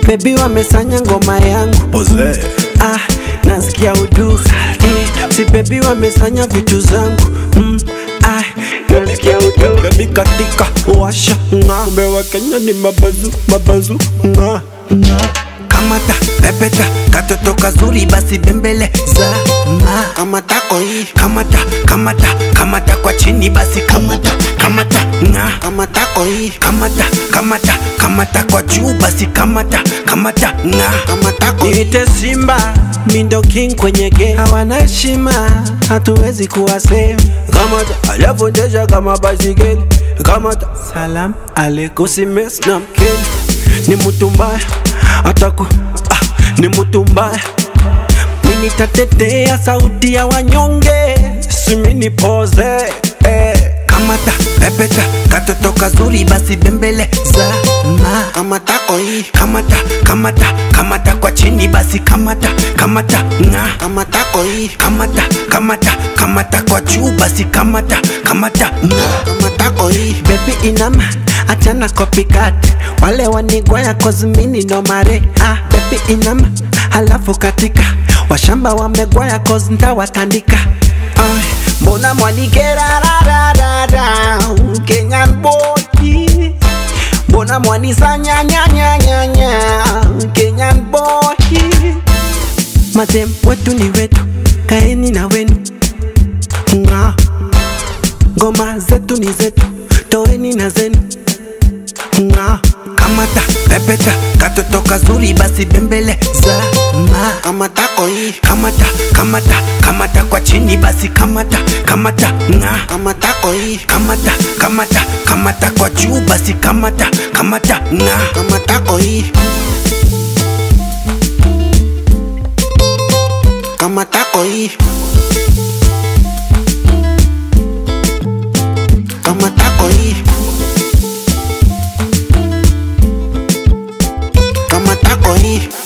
bebi wamesanya ngoma yangu Oze. ah, nasikia udu eh, si bebi wamesanya vitu zangu mm, ah, nasikia udu bebi katika washa nga kumbe wa Kenya ni mabazu mabazu nga nga kamata pepeta katoto kazuri basi bembele za ma kamata koi kamata kamata kamata kwa chini basi kamata kamata nga kamata koi kamata kamata kamata kwa juu basi kamata kamata nga kamata koi niite simba mindo king kwenye game hawana heshima hatuwezi kuwa same kamata alafundesha kama basikeli kamata salam aleikum simes na mkeni ni mtu mbaya ataku ah, ni mtu mbaya mimi tatetea sauti ya wanyonge simini poze eh. kamata pepeta katoto kazuri basi bembele za ma kamata koi kamata kamata kamata kwa chini basi kamata kamata nga kamata koi kamata kamata kamata kwa juu basi kamata kamata nga kamata koi baby inama achana copycat wale wanigwaya kozmini no mare ah baby inama halafu katika washamba wamegwaya cause ntawatandika Ay, mbona mwanikerarararara kenyan boy mbona mwanisanyanyanyanyanya kenyan boy madem wetu ni wetu kaeni na wenu nga ngoma zetu ni zetu toeni na zenu nga kamata pepeta katoto kazuri basi bembele za ma kamata koi kamata kamata kamata kwa chini basi kamata kamata nga kamata koi kamata kamata kamata kwa juu basi kamata kamata nga kamata koi kamata koi kamata koi kamata koi